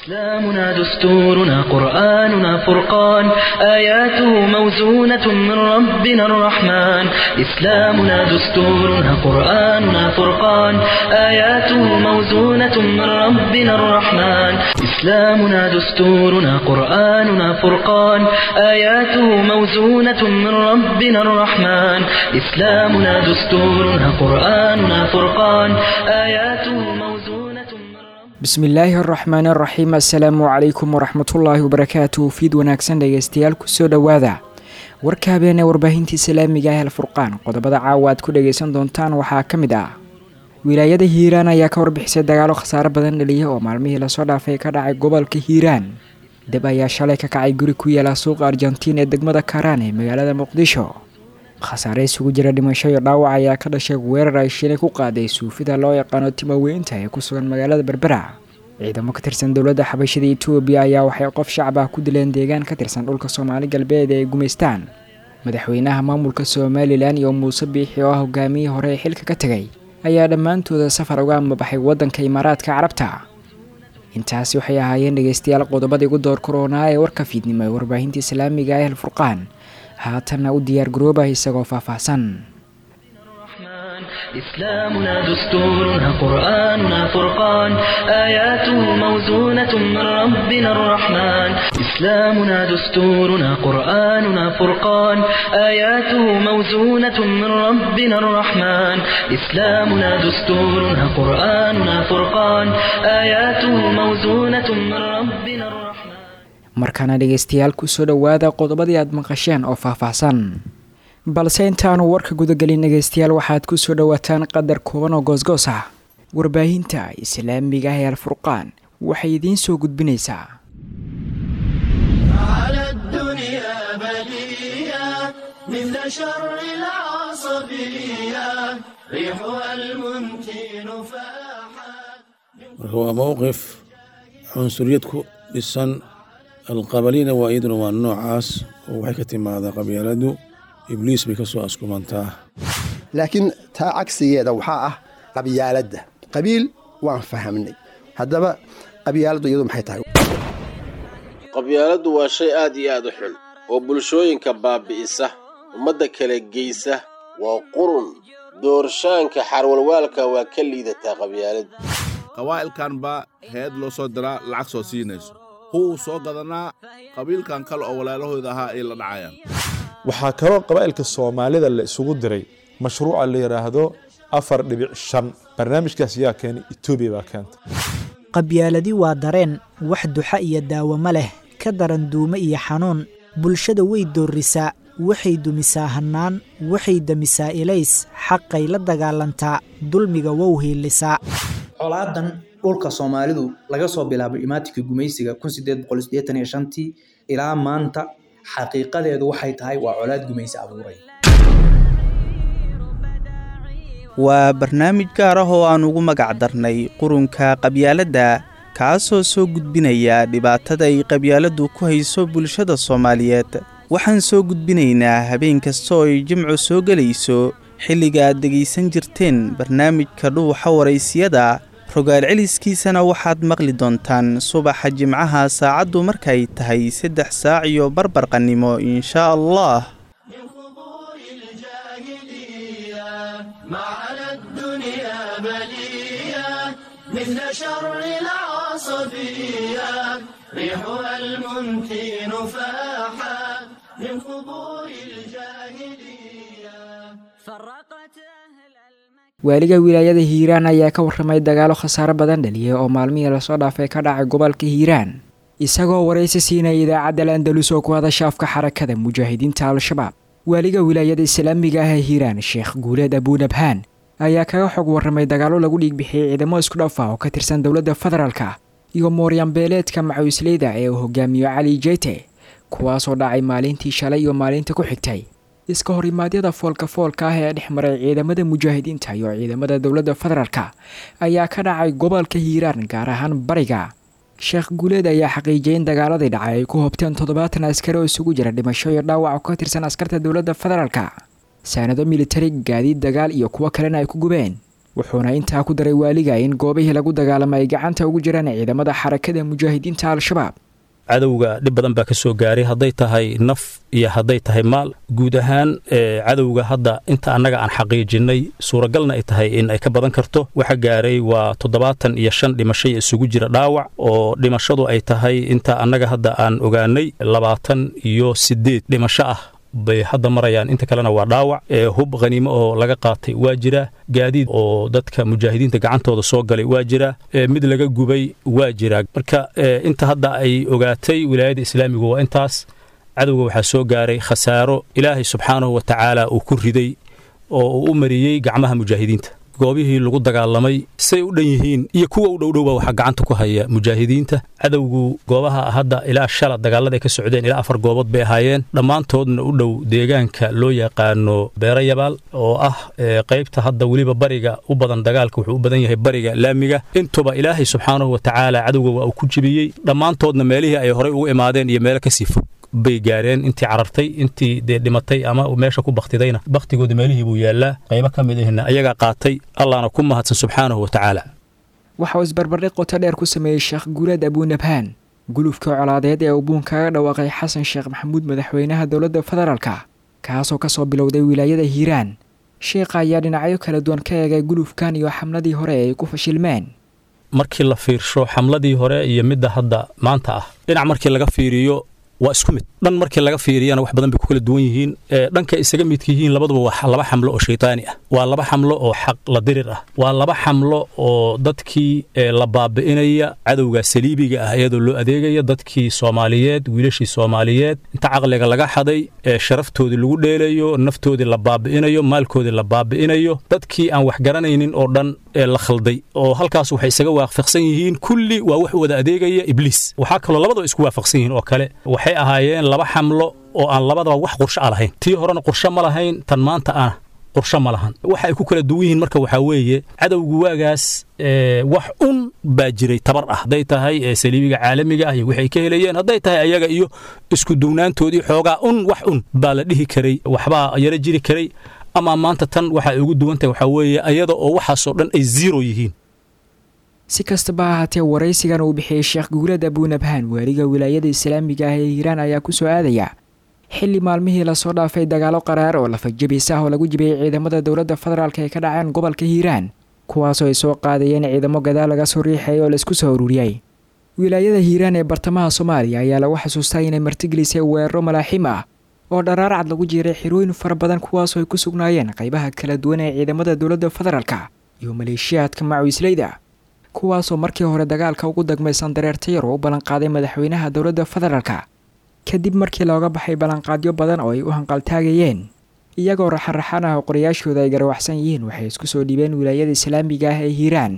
إسلامنا دستورنا قرآننا فرقان آياته موزونة من ربنا الرحمن إسلامنا دستورنا قرآننا فرقان آياته موزونة من ربنا الرحمن إسلامنا دستورنا قرآننا فرقان آياته موزونة من ربنا الرحمن إسلامنا دستورنا قرآننا فرقان آياته موزونة من ربنا bismillaahi araxmaan araxiim assalaamu calaykum waraxmatullaahi wabarakaatu fiid wanaagsan dhegeystayaal kusoo dhowaada warka habeen ee warbaahinta islaamiga ah alfurqaan qodobada caawa aad ku dhageysan doontaan waxaa ka mid ah wilaayada hiiraan ayaa ka warbixisay dagaalo khasaare badan dhaliya oo maalmihii lasoo dhaafay ka dhacay gobolka hiiraan dab ayaa shalay ka kacay guri ku yaala suuqa argentiin ee degmada karaan ee magaalada muqdisho khasaare isugu jira dhimasho iyo dhaawac ayaa ka dhashay weerar ay shilay ku qaaday suufida loo yaqaano timaweynta ee ku sugan magaalada berbera ciidamo ka tirsan dowladda xabashada etoobiya ayaa waxay qof shacab ah ku dileen deegaan ka tirsan dhulka soomaali galbeed ee ay gumaystaan madaxweynaha maamulka somalilan iyo muuse biixi oo ah hogaamiyihii hore ee xilka ka tegay ayaa dhammaantooda safar uga amabaxay waddanka imaaraadka carabta intaasi waxay ahaayeen dhegeystayaal qodobadii ugu door koronaa ee warka fiidnimo ee warbaahinta islaamiga ah alfurqaan haatanna u diyaar garooba isagoo faahfaahsan الرحمن إسلامنا دستورنا قرآننا فرقان آياته موزونة من ربنا الرحمن إسلامنا دستورنا قرآننا فرقان آياته موزونة من ربنا الرحمن إسلامنا دستورنا قرآننا فرقان آياته موزونة من ربنا الرحمن markaana dhegeystayaal kusoo dhowaada qodobadii aad maqasheen oo faahfaahsan balse intaanu warka gudagelin dhegeystayaal waxaad kusoo dhowaataan qadar kooban oo goosgoos ah warbaahinta islaamiga ah ee alfurqaan waxay idiin soo gudbinaysaa على الدنيا بلية مثل شر العصبية ريحها المنتن فاحت marka waa mowqif cunsuriyad ku dhisan alqabalina waa iyaduna waa noocaas oo waxay ka timaadaa qabyaaladu ibliis bay ka soo askumantaa laakiin taa cagsigeeda waxaa ah qabyaaladda qabiil waan fahamnay haddaba qabyaaladdu iyadu maxay tahay qabyaaladdu waa shay aad iyo aad u xun oo bulshooyinka baabi'isa ummadda kala geysa waa qurun doorshaanka xarwalwaalka waa ka liidataa qabyaaladdu qawaa'ilkan baa heed loo soo diraa lacag soo siinayso huwuu soo gadanaa qabiilkan kale oo walaalahooda ahaa ay la dhacayaan waxaa kaloo qabaa'ilka soomaalida la isugu diray mashruuca la yidhaahdo afar dhibic shan barnaamijkaas yaa keenay etoobiya baa keenta qabyaaladi waa dareen wax duxa iyo daawamo leh ka daran duumo iyo xanuun bulshada way doorrisaa waxay dumisaa hannaan waxay demisaa ilays xaqay la dagaalantaa dulmiga wow hiilisaa colaadan dhulka soomaalidu laga soo bilaabo imaatinka gumaysiga tii ilaa maanta xaqiiqadeedu waxay tahay waa colaad gumaysi abuuray waa barnaamij gaar ah oo aan ugu magac darnay qurunka qabyaaladda kaasoo soo gudbinaya dhibaatada ay qabyaaladdu ku hayso bulshada soomaaliyeed waxaan soo gudbinaynaa habeen kasta oo ay jimcu soo gelayso xilliga aad dhegaysan jirteen barnaamijka dhuuxa waraysiyada rogaal celiskiisana waxaad maqli doontaan subaxa jimcaha saacaddu markay tahay saddex saac iyo barbarqannimo inshaa allah من قبور الجاهلية ما على الدنيا بلية مثل شر العصبية ريحها المنتن فاحت من قبور الجاهلية فرقت أهل المكان waaliga wilaayada hiiraan ayaa ka warramay dagaalo khasaare badan dhaliyay oo maalmihii lasoo dhaafay ka dhacay gobolka hiiraan isagoo waraysi siinaya idaacadda al-andalus oo ku hadasha afka xarakada mujaahidiinta al-shabaab waaliga wilaayada islaamiga ah ee hiiraan sheekh guuleed abuunabhaan ayaa kaga xog warramay dagaalo lagu dhiigbixiyey ciidamo isku dhaf ah oo ka tirsan dowladda federaalka iyo mooryanbeeleedka macawisleyda ee uu hogaamiyo cali jeyte kuwaasoo dhacay maalintii shalay iyo maalinta ku xigtay iska horimaadyada foolka foolka ah ee dhex maray ciidamada mujaahidiinta iyo ciidamada dowladda federaalka ayaa ka dhacay gobolka hiiraan gaar ahaan bariga sheekh guuleed ayaa xaqiijiyay in dagaaladii dhacay ay ku hobteen toddobaatan askari oo isugu jira dhimasho iyo dhaawac oo ka tirsan askarta dowladda federaalka saanado militari gaadiid dagaal iyo kuwo kalena ay ku gubeen wuxuuna intaa ku daray waaliga in goobihii lagu dagaalamay ay gacanta ugu jiraan ciidamada xarakada mujaahidiinta al-shabaab cadowga dhib badan baa ka soo gaaray hadday tahay naf iyo hadday tahay maal guud ahaan cadowga hadda inta annaga aan xaqiijinnay suuragalna ay tahay in ay ka badan karto waxa gaaray waa toddobaatan iyo shan dhimashay isugu jira dhaawac oo dhimashadu ay tahay inta annaga hadda aan ogaanay labaatan iyo siddeed dhimasho ah bay hadda marayaan inta kalena waa dhaawac hub khaniimo oo laga qaatay waa jira gaadiid oo dadka mujaahidiinta gacantooda soo galay waa jira mid laga gubay waa jira marka inta hadda ay ogaatay wilaayada islaamigu waa intaas cadowga waxaa soo gaaray khasaaro ilaahay subxaanahu wa tacaala uu ku riday oo uu u mariyey gacmaha mujaahidiinta goobihii lagu dagaalamay say u dhan yihiin iyo kuwa u dhowdhowba waxaa gacanta ku haya mujaahidiinta cadowgu goobaha hadda ilaa shala dagaalada ay ka socdeen ilaa afar goobood bay ahaayeen dhammaantoodna u dhow deegaanka loo yaqaano beero yabaal oo ah qaybta hadda weliba bariga u badan dagaalka wuxuu u badan yahay bariga laamiga intuba ilaahay subxaanahu wa tacaala cadowga waa uu ku jibiyey dhammaantoodna meelihii ay horay ugu imaadeen iyo meelo kasii fog bay gaareen intii carartay intii dee dhimatay ama meesha ku baktidayna baktigooda meelihii buu yaallaa qaybo ka mid ahna ayagaa qaatay allahna ku mahadsan subxaanahu wa tacaala waxa uu isbarbardhig qoto dheer ku sameeyey sheekh guuleed abuunabhaan gulufka colaadeed ee uu buun kaga dhawaaqay xasan sheekh maxamuud madaxweynaha dowladda federaalka kaasoo ka soo bilowday wilaayada hiiraan sheekha ayaa dhinacyo kala duwan ka eegay gulufkan iyo xamladii hore ee ay ku fashilmeen markii la fiirsho xamladii hore iyo midda hadda maanta ah dhinac markii laga fiiriyo waa isku mid dhan markii laga fiiriyana wax badan bay ku kala duwan yihiin dhanka isaga midka yihiin labaduba waa laba xamlo oo shaytaani ah waa laba xamlo oo xaq la dirir ah waa laba xamlo oo dadkii la baabi'inaya cadowga saliibiga ah iyadoo loo adeegaya dadkii soomaaliyeed wiilashii soomaaliyeed inta caqliga laga xaday sharaftoodii lagu dheelayo naftoodii la baabi'inayo maalkoodii la baabi'inayo dadkii aan wax garanaynin oo dhan la khalday oo halkaas waxay isaga waafaqsan yihiin kulli waa wax wada adeegaya ibliis waxaa kaloo labadaba isku waafaqsan yihiin oo kale waxay ahaayeen laba xamlo oo aan labadaba wax qorsho a lahayn tii horena qorsho ma lahayn tan maanta ana qorsho ma lahan waxa ay ku kala duwan yihiin marka waxaa weeye cadowgu waagaas wax un baa jiray tabar ah hadday tahay saliibiga caalamiga ah iyo waxay ka helayeen hadday tahay ayaga iyo isku duwnaantoodii xoogaa un wax un baa la dhihi karay waxbaa yaro jiri karay ama maanta tan waxa ay ugu duwan tahay waxaa weeye ayada oo waxaasoo dhan ay zero yihiin si kastaba ha ahaatee waraysigan uu bixiyey sheekh guulad abuunabhaan waaliga wilaayada islaamiga ah ee hiiraan ayaa ku soo aadaya xilli maalmihii lasoo dhaafay dagaalo qaraar oo lafajabis ah oo lagu jibiyey ciidamada dowladda federaalk ee ka dhaceen gobolka hiiraan kuwaasoo ay soo qaadayeen ciidamo gadaal laga soo riixay oo laisku soo ururiyey wilaayada hiiraan ee bartamaha soomaaliya ayaa lagu xasuustaa inay martigelisay weeraro malaaxiim ah oo dharaarcad lagu jiiray xirooyin fara badan kuwaasoo ay ku sugnaayeen qaybaha kala duwan ee ciidamada dowladda federaalka iyo maleeshiyaadka macawisleyda kuwaasoo markii hore dagaalka ugu dagmaysan dareertayar oo u ballanqaaday madaxweynaha dowladda federaalka kadib markii looga baxay ballanqaadyo badan oo ay u hanqaltaagayeen iyagoo raxanraxan ah oo qorayaashooda ay garawaxsan yihiin waxay isku soo dhiibeen wilaayada islaamiga ah ee hiiraan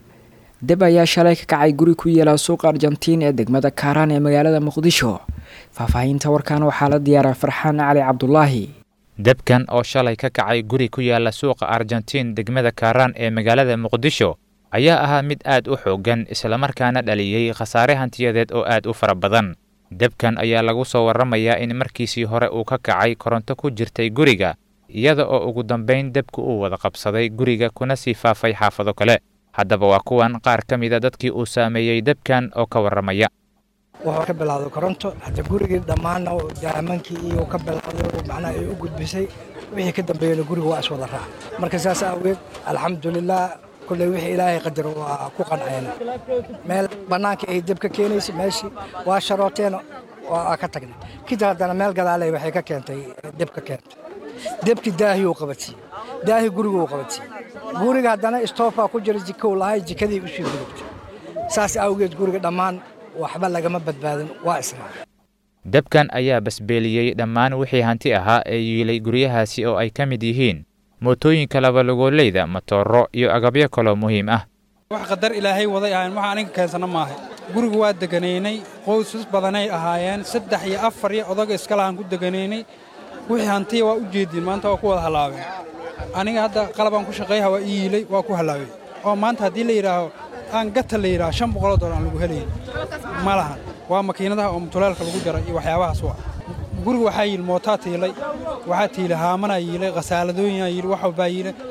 deb ayaa shalay ka kacay guri ku yeela suuqa argentiin ee degmada kaaraan ee magaalada muqdisho faahfaahinta warkan waxaa la diyaaraa farxaan cali cabdulaahi debkan oo shalay ka kacay guri ku yaala suuqa argentiin degmada kaaraan ee magaalada muqdisho ayaa ahaa mid aad u xooggan islamarkaana dhaliyey khasaare hantiyadeed oo aad u fara badan debkan ayaa lagu soo warramayaa in markiisii hore uu ka kacay koronto ku jirtay guriga iyada oo ugu dambayn debku uu wada qabsaday guriga kuna sii faafay xaafado kale haddaba waa kuwan qaar ka mida dadkii uu saameeyey debkan oo ka warramaya wuxuu ka bilowday koronto hadda gurigii dhammaanna daamankii iyo ka bilowday macnaha ay u gudbisay wixii ka dambeeyena guriga waa iswada raac marka saas awgeed alxamdulilah kulley wixii ilaahay qadaro waa ku qancayna meel bannaanka ay deb ka keenaysa meeshii waa sharooteen waa ka tagnay kadib haddana meel gadaaley waxay ka keentay deb ka keentay debkii daahiyuu qabatiyey daahi guriguu qabatiyey guriga haddana istoofaa ku jira jikow lahay jikadii u sii gudubtay saas awgeed guriga dhammaan waxba lagama badbaadin waa israac debkan ayaa basbeeliyey dhammaan wixii hanti ahaa ee yiilay guryahaasi oo ay ka mid yihiin mootooyinka labalugoolleyda matooro iyo agabyo kaloo muhiim ah wax qadar ilaahay waday ahayn waxa aniga keensana maahay guriga waa deganaynay qoysas badanay ahaayeen saddex iyo afar iyo odaga iskalahaan ku deganaynay wixii hantiya waa u jeediin maanta waa ku wada hallaabeen aniga hadda qalabaan ku shaqeeyaha waa ii yiilay waa ku hallaabay oo maanta haddii la yidhaaho aan gata la yidhaho shan boqoloo dollar aan lagu helayn ma lahan waa makiinadaha oo mutulaalka lagu jaray iyo waxyaabahaas waa guriga waxaa yiili mootaa tiilay waxaa tiilay haamanaa yiilay khasaaladooyinaa yiili wax walbaa yiilay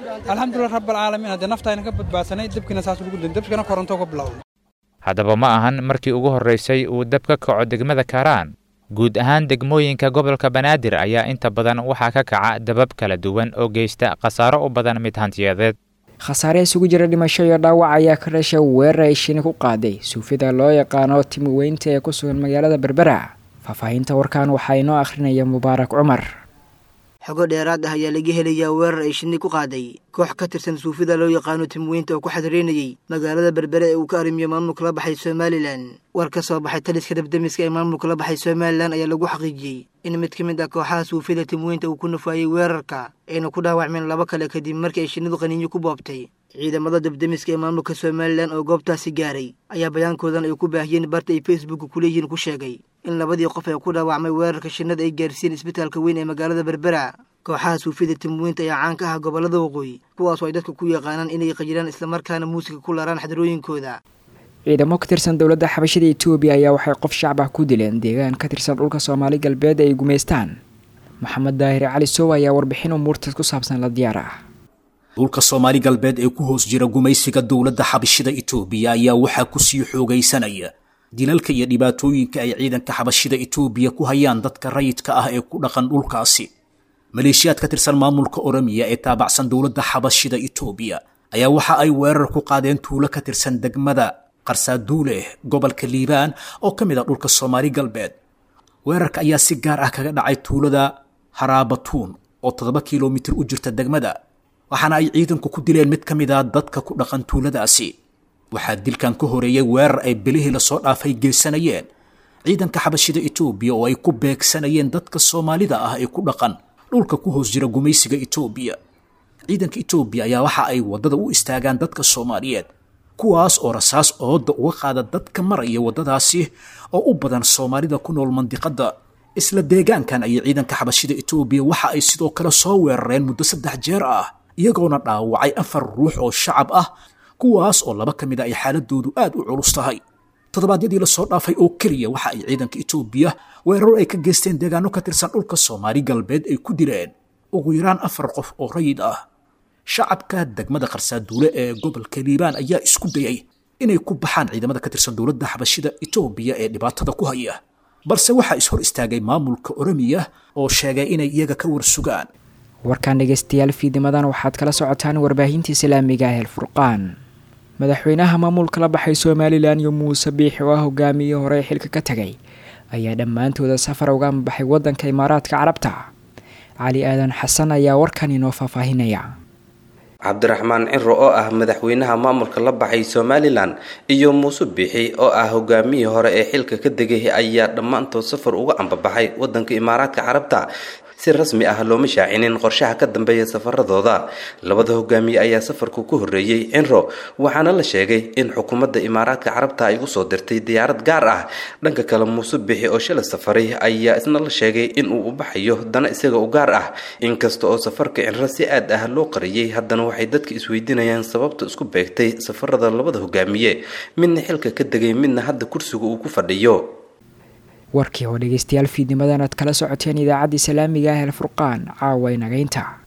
alxamdulilah rabbalcaalamiin haddee naftayna ka badbaadsanay debkina saas ugu din debkina koronto ka bilowday haddaba ma ahan markii ugu horraysay uu dab ka kaco degmada kaaraan guud ahaan degmooyinka gobolka banaadir ayaa inta badan waxaa ka kaca dabab kala duwan oo geysta khasaaro u badan mid hantiyadeed khasaare isugu jira dhimasho iyo dhaawac ayaa ka dhashay weerar ay shini ku qaaday suufida loo yaqaano timi weynta ee ku sugan magaalada berbera faahfaahinta warkan waxaa inoo akhrinaya mubaarak cumar xogo dheeraad ah ayaa laga helayaa weerar ay shinni ku qaaday koox ka tirsan suufida loo yaqaano timweynta oo ku xadreynayay magaalada berbere ee uu ka arrimiyo maamulka la baxay somalilan war ka soo baxay taliska dabdemiska ee maamulka la baxay somalilan ayaa lagu xaqiijiyey in mid ka mid ah kooxaha suufida timweynta uu ku nafaayey weerarka ayna ku dhaawacmeen laba kale kadib markii ay shinnidu qaniinyo ku boobtay ciidamada dabdemiska ee maamulka somalilan oo goobtaasi gaaray ayaa bayaankoodan ay ku baahiyeen barta ay facebook kuleeyihiin ku sheegay in labadii qof ee ku dhaawacmay weerarka shinnada ay gaarsiiyeen isbitaalka weyn ee magaalada berbera kooxaha suufida timweynta ayaa caan ka ah gobollada waqooyi kuwaasoo ay dadka ku yaqaanaan inay qajiraan islamarkaana muusiga ku laraan xadrooyinkooda ciidamo ka tirsan dowladda xabashada etoobiya ayaa waxay qof shacab ah ku dileen deegaan ka tirsan dhulka soomaali galbeed ay gumaystaan maxamed daahir cali sow ayaa warbixin umuurtaas ku saabsan la diyaar ah dhulka soomaali galbeed ee ku hoos jira gumaysiga dowladda xabashida etoobiya ayaa waxaa kusii xoogaysanaya dilalka iyo dhibaatooyinka ay ciidanka xabashida etoobiya ku hayaan dadka rayidka ah ee ku dhaqan dhulkaasi maleeshiyaad ka tirsan maamulka oromiya ee taabacsan dowladda xabashida etoobiya ayaa waxa ay weerar ku qaadeen tuulo ka tirsan degmada qarsaaduuleh gobolka liibaan oo ka mid ah dhulka soomaali galbeed weerarka ayaa si gaar ah kaga dhacay tuulada haraabatuun oo toddoba kilomitir u jirta degmada waxaana ay ciidanku ku dileen mid ka mid ah dadka ku dhaqan tuuladaasi waxaa dilkan ka horeeyey weerar ay belihii lasoo dhaafay geysanayeen ciidanka xabashida etoobiya oo ay ku beegsanayeen dadka soomaalida ah ee ku dhaqan dhulka ku hoos jira gumaysiga etoobiya ciidanka etoobiya ayaa waxa ay waddada u istaagaan dadka soomaaliyeed kuwaas oo rasaas ooda uga qaada dadka maraya waddadaasi oo u badan soomaalida ku nool mandiqadda isla deegaankan ayay ciidanka xabashida etoobiya waxa ay sidoo kale soo weerareen muddo saddex jeer ah iyagoona dhaawacay afar ruux oo shacab ah kuwaas oo laba ka mid a ay xaaladoodu aad u culus tahay toddobaadyadii lasoo dhaafay oo keliya waxa ay ciidanka etoobiya weeraro ay ka geysteen deegaano ka tirsan dhulka soomaali galbeed ay ku dileen ugu yaraan afar qof oo rayid ah shacabka degmada qarsaaduule ee gobolka liibaan ayaa isku dayay inay ku baxaan ciidamada ka tirsan dowladda xabashida etoobiya ee dhibaatada ku haya balse waxaa is hor istaagay maamulka oromiya oo sheegay inay iyaga ka warsugaan warkaan dhegeystayaal fiidimadan waxaad kala socotaan warbaahinta islaamiga ah elfurqaan madaxweynaha maamulka la baxay somalilan iyo muuse biixi oo ah hogaamiyii hore xilka ka tegay ayaa dhammaantooda safar uga ambaxay waddanka imaaraadka carabta cali aadan xasan ayaa warkan inoo faahfaahinaya cabdiraxmaan ciro oo ah madaxweynaha maamulka la baxay somalilan iyo muuse biixi oo ah hogaamiyii hore ee xilka ka degay ayaa dhammaantood safar uga ambabaxay waddanka imaaraadka carabta si rasmi ah looma shaacinin qorshaha ka dambeeya safaradooda labada hogaamiye ayaa safarku ku horreeyey cinro waxaana la sheegay in xukuumadda imaaraadka carabta ay usoo dirtay diyaarad gaar ah dhanka kale muuse bixi oo shalay safaray ayaa isna la sheegay in uu u baxayo dana isaga u gaar ah inkasta oo safarka cinro si aad ah loo qariyey haddana waxay dadka isweydiinayaan sababta isku beegtay safarada labada hogaamiye midna xilka ka degay midna hadda kursiga uu ku fadhiyo warkii oo dhegeystayaal fiidnimadan aad kala socoteen idaacadda islaamiga ah el furqaan caawa inagaynta